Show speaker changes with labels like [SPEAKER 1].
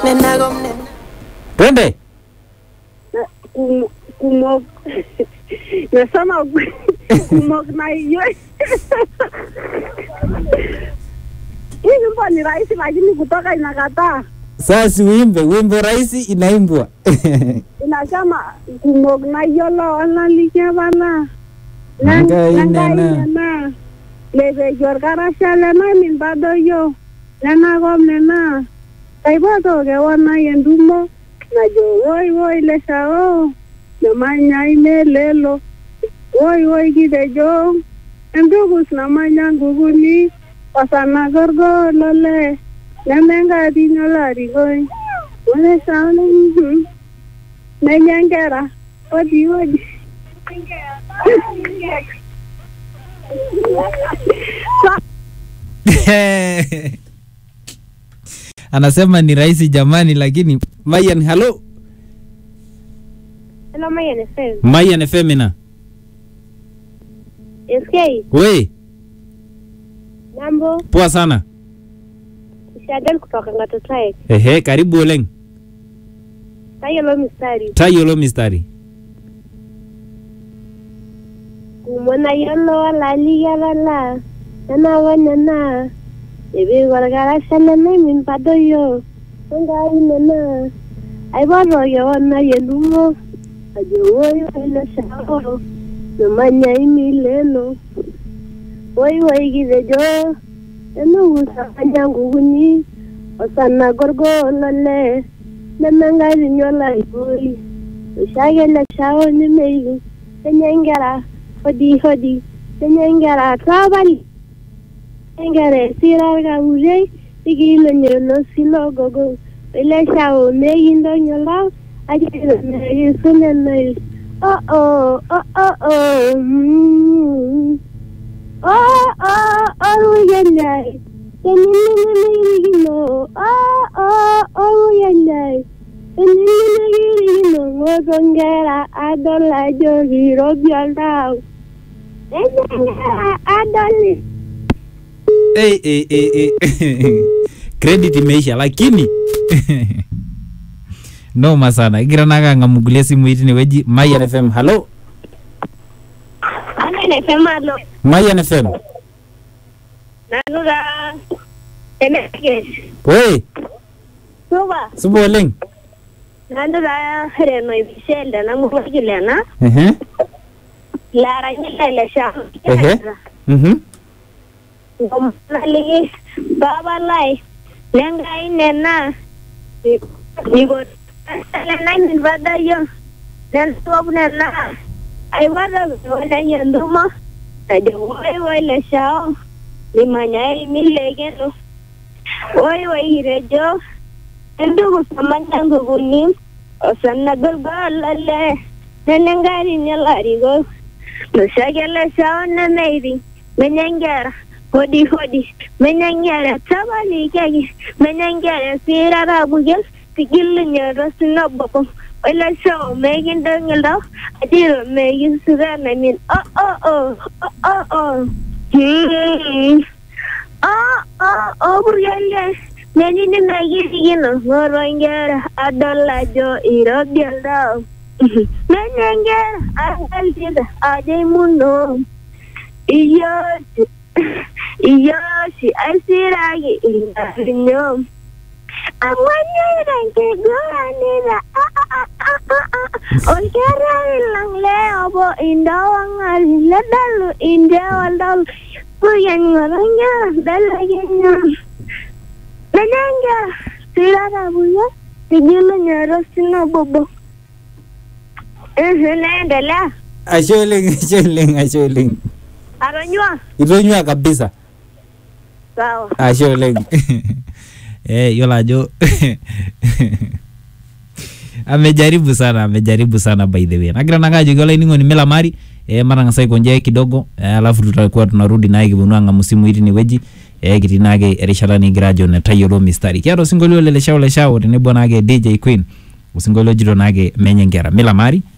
[SPEAKER 1] nena kom nena
[SPEAKER 2] twende
[SPEAKER 3] Kum- kumok nasema kumok na hiyo hii nyimbo ni rahisi lakini kutoka inakataa
[SPEAKER 2] sasa uimbe wimbo rahisi inaimbwa
[SPEAKER 3] inasema kumok na yiolo olalikiapana
[SPEAKER 2] Enkai nena.
[SPEAKER 3] nena lepejo orkarasha lenamin tadoyio nenakop nena kaipoto kewon ai entumo najo woi woi leshao nemanya imelelo woi woi kitejo entukus namanya nkukuni osana korgolole nemenkatiny olarikoi oleshao mhm. nenya nkera odi odi
[SPEAKER 2] anasema ni rahisi jamani lakini mayan halo
[SPEAKER 3] Hello, Mayan FM.
[SPEAKER 2] mayan femina
[SPEAKER 3] SK,
[SPEAKER 2] we
[SPEAKER 3] mambo,
[SPEAKER 2] poa sana
[SPEAKER 3] Shadel kutoka Ngatotraek.
[SPEAKER 2] ehe karibu oleng
[SPEAKER 3] Tayiolo mistari.
[SPEAKER 2] tayiolo mistari
[SPEAKER 3] Kumona yiolo olalikiapala nenakop nena epik orkarasha lenaimin tadoyio enkai nena aipoto kewon ai entumo ajo woi woi leshao nemanya imileno woi woi kitejo enukusamanya nkukuni osana gorgolole nemenkatiny olarikoi oshiake leshao nemeiki kenya inkera hodi hodi kenya inkera tapali inkera esira orkapurei ikilonyolo silogogo ileshao meikintoki oltau akilonekisunenoil oh oh oh oh oh mm. oh oh oruyanyai teninenemekirikino oh oh oruyanyai teninemekirikino ng'oto nkera adol ajo kirobi oltau nenya nkera adoli
[SPEAKER 2] hey, hey, hey, hey. credit imeisha lakini noma sana igira nake ang'amugulia simui tineweji mayan fm halo
[SPEAKER 3] anenefemalo
[SPEAKER 2] mayan fm
[SPEAKER 3] nanu taa enekes
[SPEAKER 2] we
[SPEAKER 3] supa
[SPEAKER 2] supa oleng
[SPEAKER 3] nanu taa reno ipishelde namurwakilena
[SPEAKER 2] ehe
[SPEAKER 3] laranyila ile shamba
[SPEAKER 2] ehe mhm
[SPEAKER 3] ngomonaliki babalai lenkai nena niko lenaimin padayo nentuop nena aipoto wenai entumo najo woi woi leshao nimanyai milekeno woi woi kitejo entukus namanya nkukuni osanagolgolole nenenkarini olarikok noshiake leshao nemeiti menya nkera hodi hodi menya nkera tapalikiaki menya nkera sirara pukel tigilunyoto sinoboko ole show mekintoki iltau ajiro mekisukana min oh oh oh oh oh oh hmm oh oh oh purkele menini mekirikino ng'oro nkera adol ajo irobi oltau menya nkera adolita ajo imuno iyoshi iyoshi aisiraki ingarinyo amanyira nkiguranira olkereri lang leobo indawang'ali ledalu indewaldalu puyen ng'oronya dalakenya menenge sirarabuya tigilu nyoro sinobobo naendelea
[SPEAKER 2] ashe oleng ashe oleng ashe oleng
[SPEAKER 3] atonyua
[SPEAKER 2] itonyua kabisa
[SPEAKER 3] sawa
[SPEAKER 2] ashe oleng eh, yiolo ajo amejaribu sana amejaribu sana by the way nagira nake ajoki olainining'oni milamari eh, matang'asa aikonjea kidogo eh, alafu tutakuwa tunarudi naye kiponu ang'amu simui tinewueji eh, kitii naake erishata nikigira ajo netayiolo mistari kiata osinkolio le leshao leshao tenebo naake dj queen osinkolio ojito naake menye nkera milamari